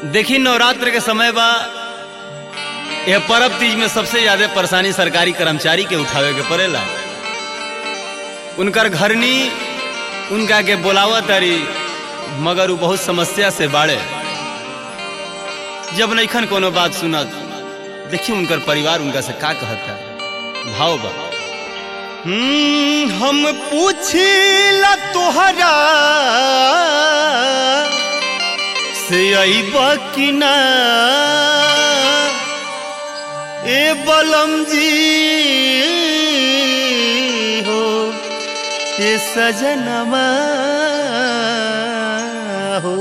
देखी नवरात्र के समय बा यह परब तीज में सबसे ज्यादा परेशानी सरकारी कर्मचारी के उठावे के पड़ेला उनकर घरनी उनका के बोलावा तारी मगर वो बहुत समस्या से बाड़े जब नैखन कोनो बात सुनत देखिए उनकर परिवार उनका से का कहता भाव बा हम्म, हम पूछिला तोहरा से अइबा कि ना ए बलम जी हो ए सजनमा हो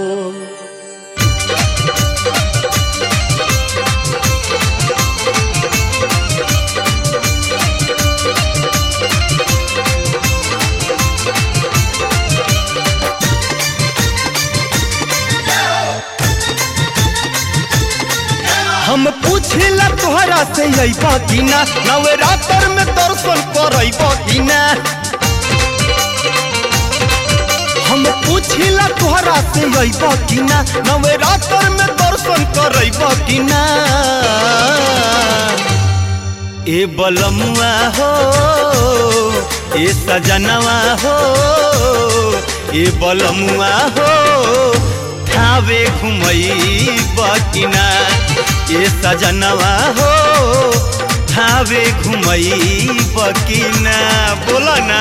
हम पूछिला तोहरा से अइबा कि ना नवरात्र में दर्शन करइबा कि ना हम पूछिला तोहरा से अइबा कि ना नवरात्र में दर्शन करइबा कि ना ए बलमुआ हो ए सजनवा हो ए बलमुआ हो थावे घुमई बकिना ए सजनवा हो थावे घुमई बकिना बोला ना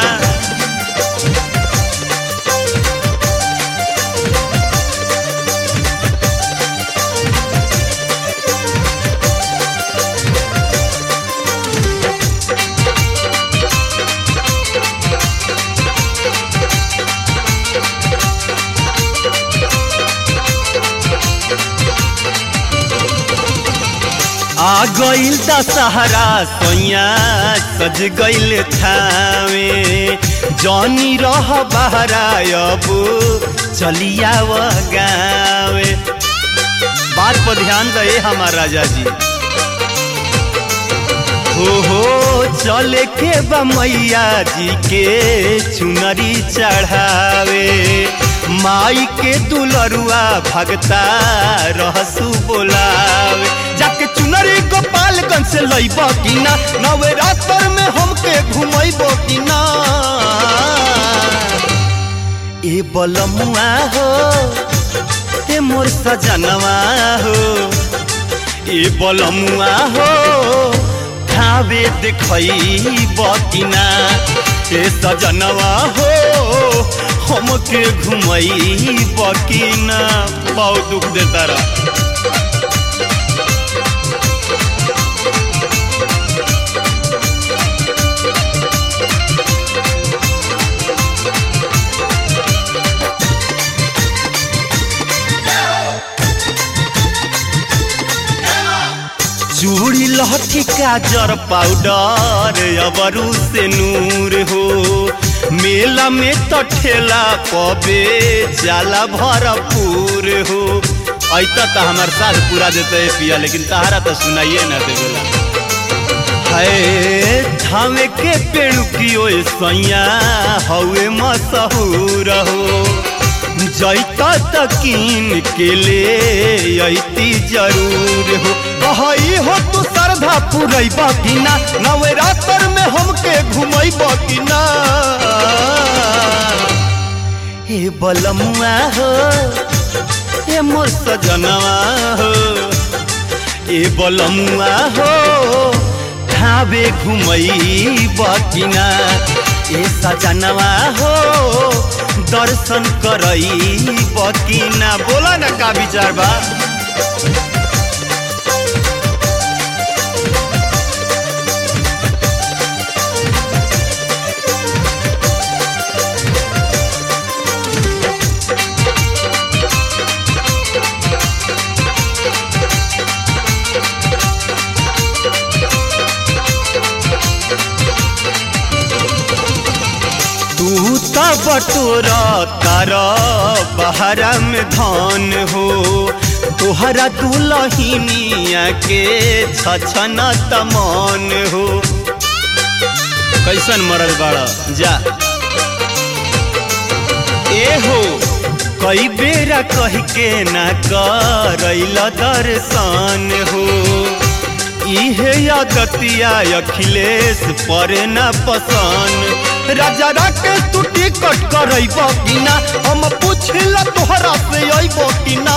आ गईल दशहरा सोया सज गईल थावे जनी रह बहरा अब चलिया व गावे बात पर ध्यान दे हमार राजा जी हो हो चले के बा मैया जी के चुनरी चढ़ावे माई के दुलरुआ भगता रहसु बोलावे जाके चुनरी गोपालगंज से लइब कि ना नवरात्र में हमके घुमैब कि ना ए बलमुआ हो ए मोर सजनवा हो ए बलमुआ हो खावे देखैब कि ना ए सजनवा हो हमके घुमैब कि ना बहुत दुख देता रहा चूड़ी लहठी काजर पाउडर अबरू से नूर हो मेला में तो ठेला पबे जाला भरपूर हो ऐता तो हमार साथ पूरा देते है पिया लेकिन तहारा तो सुनाइए ना दे बोला है धामे के पेड़ की ओए सैया हवे मशहूर हो जैता तकीन के ले अती जरूर हो कहई हो तू श्रद्धा पुरैब कि ना नवरात्र में हमके घुमैब कि ना हे बलमुआ हो हे मोर सजनवा हो ए बलमुआ हो खावे घुमैब कि ना ए सजनवा हो दर्शन करई बकिना बोला ना का विचार बा तू त बटोर तार बहरा में धन हो तोहरा दुलहिनिया के छछन तमन हो कैसन मरल बाड़ जा ए हो कई बेरा कह के ना करैल दर्शन हो इहे आदतिया अखिलेश पर ना पसंद राजा राकेश तू टिकट करैब कि ना हम पूछला तोहरा से अइब कि ना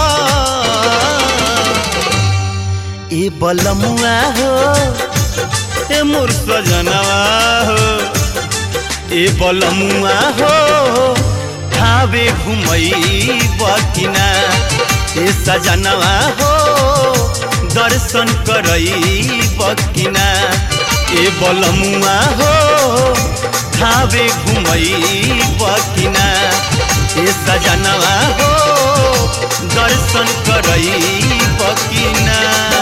ए बलमुआ हो ए मोर सजनवा हो ए बलमुआ हो खावे घुमई बकिना ए सजनवा हो दर्शन करई बकिना ए बलमुआ हो खावे घुमई बकिना ए सजनवा हो दर्शन करई बकिना